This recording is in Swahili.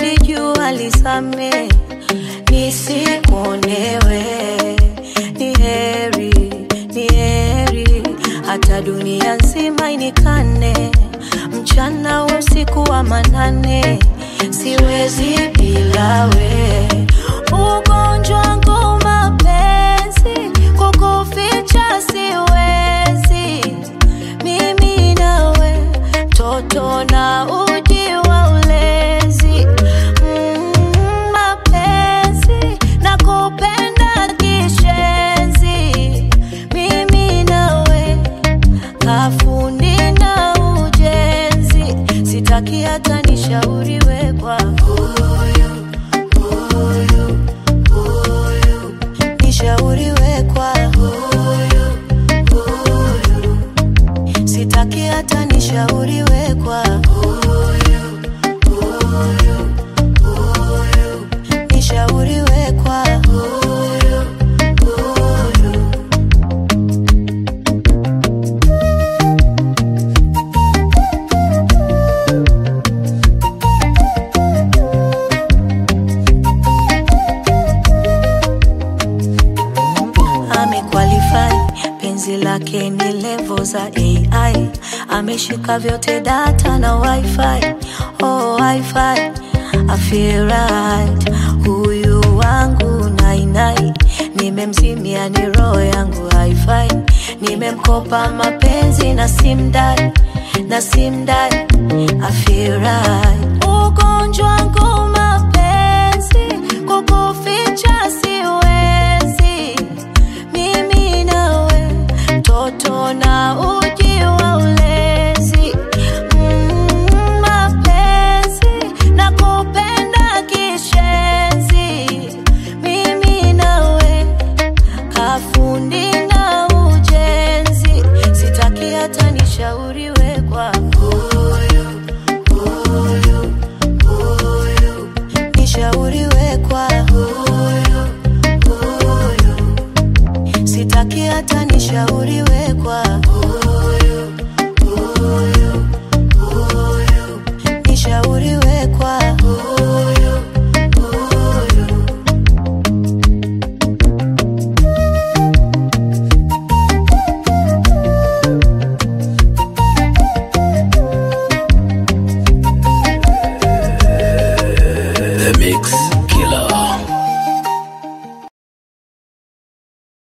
nilijua lisame nisikuonewe ni heri ni heri hata dunia nzima inikane mchana wa usiku wa manane siwezi bila we ugonjwa wangu mapenzi kukuficha siwezi mimi nawe toto na uji wa ulezi mm, mapenzi na kupenda kishenzi mimi nawe kafundi na ujenzi sitaki hata nishauriwe kwa huyu huyu huyu nishauriwe kwa huyu huyu sitaki hata nishauriwe kwa huyu huyu huyu nishauriwe kwa huyu huyu amequalify penzi lake ni levo za ai ameshika vyote data na wifi oh, wifi I feel right huyu wangu nainai nimemzimia ni roho yangu haifai nimemkopa mapenzi na simdai na simdai I feel right ugonjwa